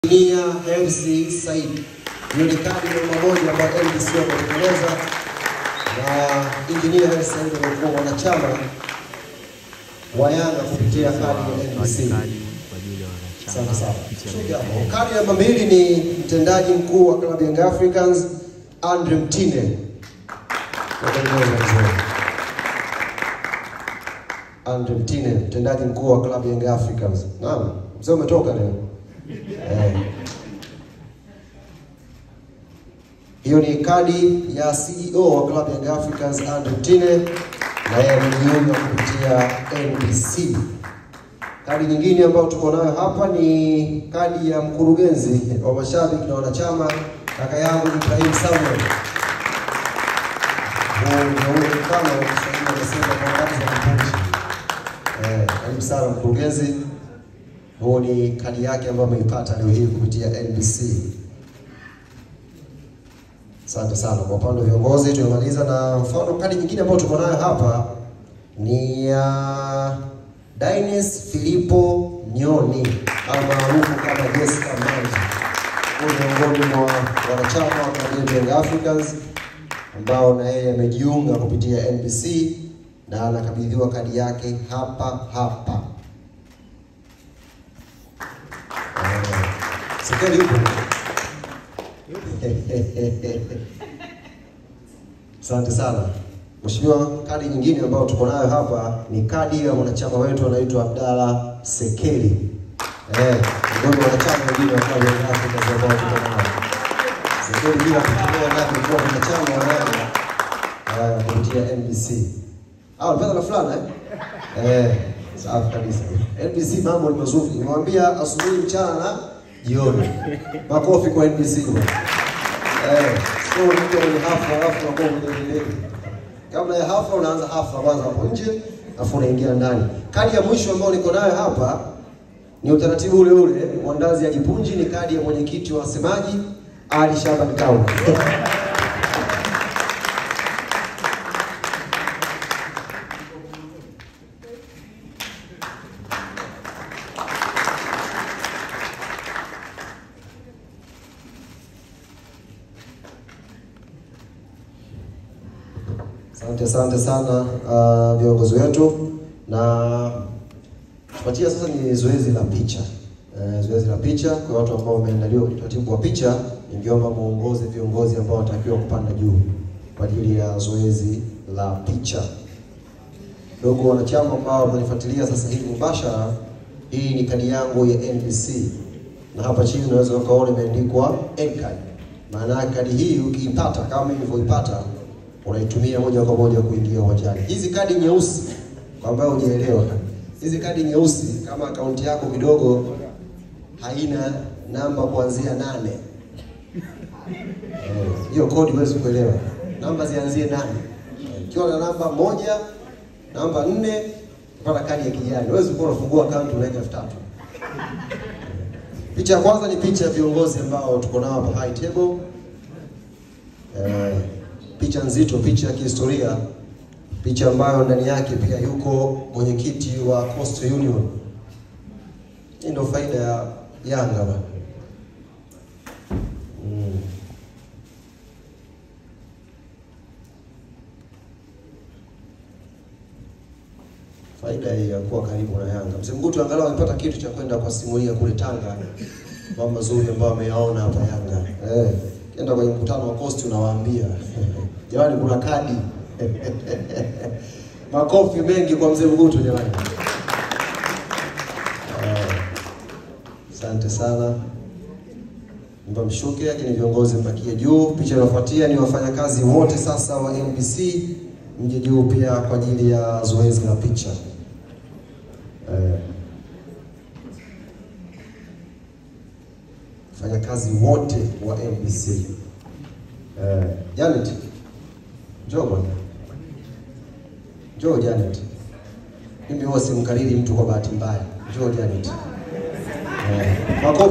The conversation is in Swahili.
Injinia Hersi Said. Hiyo ni kadi namba moja ambayo NBC wametekeleza na Injinia Hersi Said amekuwa mwanachama wa Yanga kupitia kadi ya NBC. Asante sana. Shuka hapo. Kadi namba mbili ni mtendaji mkuu wa klabu ya Young Africans Andre Mtine. Watengeneza mzee. Andre Mtine, mtendaji mkuu wa klabu ya Young Africans. Naam, mzee umetoka leo. Eh. Hiyo ni kadi ya CEO wa klabu ya Young Africans Andre Mtine na yeye amejiunga kupitia NBC. Kadi nyingine ambayo tuko nayo hapa ni kadi ya mkurugenzi wa mashabiki na wanachama, kaka yangu Ibrahim Samuel. Huu ndio ule mfano wa Kiswahili wanasema kwa wakati za kipunji. Eh, karibu sana mkurugenzi. Huu ni kadi yake ambayo ameipata leo hii kupitia NBC. Asante sana. Kwa upande wa viongozi tumemaliza, na mfano kadi nyingine ambayo tuko nayo hapa ni ya Dines Filipo Nyoni almaarufu kama Jessica Manji. Huyu ni miongoni mwa wanachama wa klabu ya Young Africans ambao na yeye amejiunga kupitia NBC na anakabidhiwa kadi yake hapa hapa. Eh, Sekeli yupo? Asante sana Mheshimiwa. Kadi nyingine ambayo tuko nayo hapa ni kadi ya mwanachama wetu anaitwa Abdalla Sekeli. Eh, ndio wanachama wengine wa klabu ya Young Africans ambao tuko nao. Sekeli bila kutumia ndani kwa mwanachama wa Yanga eh, kupitia NBC. Ah, unapata na fulana eh? Eh, safi kabisa. NBC mambo ni mazuri. Nimewambia asubuhi, mchana na jioni. Makofi kwa NBC bwana. Eh, sio unakuja kwenye hafla alafu unakuwa unaendelea. Kabla ya hafla unaanza hafla kwanza hapo nje, alafu unaingia ndani. Kadi ya mwisho ambayo niko nayo hapa ni utaratibu ule ule, mwandazi ajipunji, ni kadi ya mwenyekiti wa wasemaji Ali Shaban Kaunda. Asante, asante sana uh, viongozi wetu, na tupatia sasa ni zoezi la picha uh, zoezi la picha kwa watu ambao wameandaliwa kwenye utaratibu wa picha. Ningeomba muongoze viongozi ambao wanatakiwa kupanda juu kwa ajili ya zoezi la picha. Ndugu wanachama ambao wamenifuatilia sasa hivi mubashara, hii ni kadi yangu ya NBC na hapa chini unaweza ukaona imeandikwa N-card. Maana yake kadi hii ukiipata kama nilivyoipata unaitumia moja kwa moja kuingia uwanjani. Hizi kadi nyeusi, kwa ambayo hujaelewa, hizi kadi nyeusi, kama akaunti yako kidogo haina namba kuanzia nane, eh, hiyo kodi huwezi kuelewa. Namba zianzie nane. Ikiwa na namba moja, namba nne, kupata kadi ya kijani, huwezi kuwa unafungua akaunti unaweka elfu tatu. Picha ya kwanza ni picha ya viongozi ambao tuko nao hapa high table. Eh, picha nzito, picha ya kihistoria, picha ambayo ndani yake pia yuko mwenyekiti wa Coastal Union. Hii ndio faida ya Yanga bwana. Mm. Faida hii ya kuwa karibu na Yanga. Mzee Mgutu angalau amepata kitu cha kwenda kuwasimulia kule Tanga mambo mazuri ambayo ameyaona hapa Yanga. Eh, kienda kwenye mkutano wa Coast unawaambia jamani, kuna kadi makofi mengi kwa mzee Mgutu jamani. Asante uh, sana mba mshuke, lakini viongozi mbakie juu. Picha inayofuatia ni wafanyakazi wote sasa wa NBC mje juu pia kwa ajili ya zoezi la picha uh, wafanyakazi wote wa NBC uh, Janet Njoo bwana. Njoo Janet. Mimi huwa simkariri mtu kwa bahati mbaya. Njoo Janet. Eh, makofi